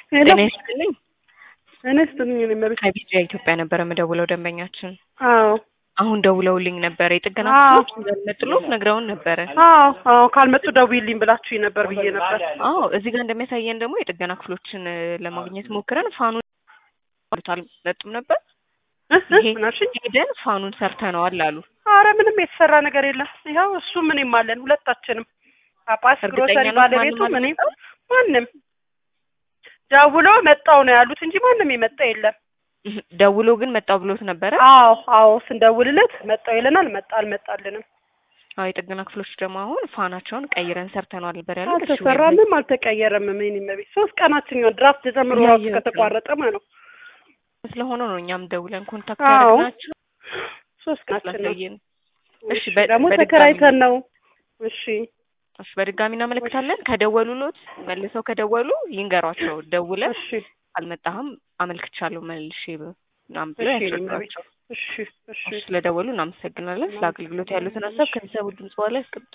ሄሎ ጤና ይስጥልኝ። እኔ ስትልኝ እኔ መቤት ከቢጃ ኢትዮጵያ ነበረ የምደውለው ደንበኛችን አዎ አሁን ደውለውልኝ ነበረ። የጥገና አዎ። ክፍሎች እንደሚመጥሉ ነግረውን ነበረ። አዎ አዎ ካልመጡ ደውዪልኝ ብላችሁኝ ነበር ብዬ ነበር። አዎ እዚህ ጋር እንደሚያሳየን ደግሞ የጥገና ክፍሎችን እ፣ ለማግኘት ሞክረን ፋኑን አልመጡም ነበር። እ እ ይሄ ምን አልሽኝ? ሄደን ፋኑን ሰርተነዋል አሉ። አረ ምንም የተሰራ ነገር የለም። ይኸው እሱ ምንም አለን ሁለታችንም፣ ጳጳስ እርግጠኛ ግሮሰሪ ነው ባለቤቱ ማንም ምንም አልመጣም? ማንም ደውሎ መጣው ነው ያሉት እንጂ ማንም የመጣ የለም። እህ፣ ደውሎ ግን መጣው ብሎት ነበረ። አዎ አዎ ስንደውልለት መጣው ይለናል። መጣ አልመጣልንም። አዎ የጥገና ክፍሎች ደግሞ አሁን ፋናቸውን ቀይረን ሰርተነዋል ነበር ያሉት። እሺ ወይ አልተሰራምም አልተቀየረም። ምን መቤት ሶስት ቀናችን ይሆን ድራፍት ጀምሮ ራሱ እያየሁት ነው። ከተቋረጠ ማለት ነው። ስለሆነ ነው እኛም ደውለን ኮንታክት አዎ ያደረግናቸው ሶስት ቀናችን ነው። ስላሳየን። እሺ እሺ በ- ደግሞ በድጋሚ ተከራይተን ነው። እሺ እሺ በድጋሚ እናመለክታለን። ከደወሉሎት መልሰው ከደወሉ ይንገሯቸው። ደውለን እሺ አልመጣህም አመልክቻለሁ መልሼ ብ- ምናምን ብለው እሺ እኔም ያስረዷቸው። እሺ እሺ እሺ ስለደወሉ እናመሰግናለን። ስለ አገልግሎት ያሉትን ሀሳብ ከሚሰሙ ድምጽ በኋላ ያስቀምጡ።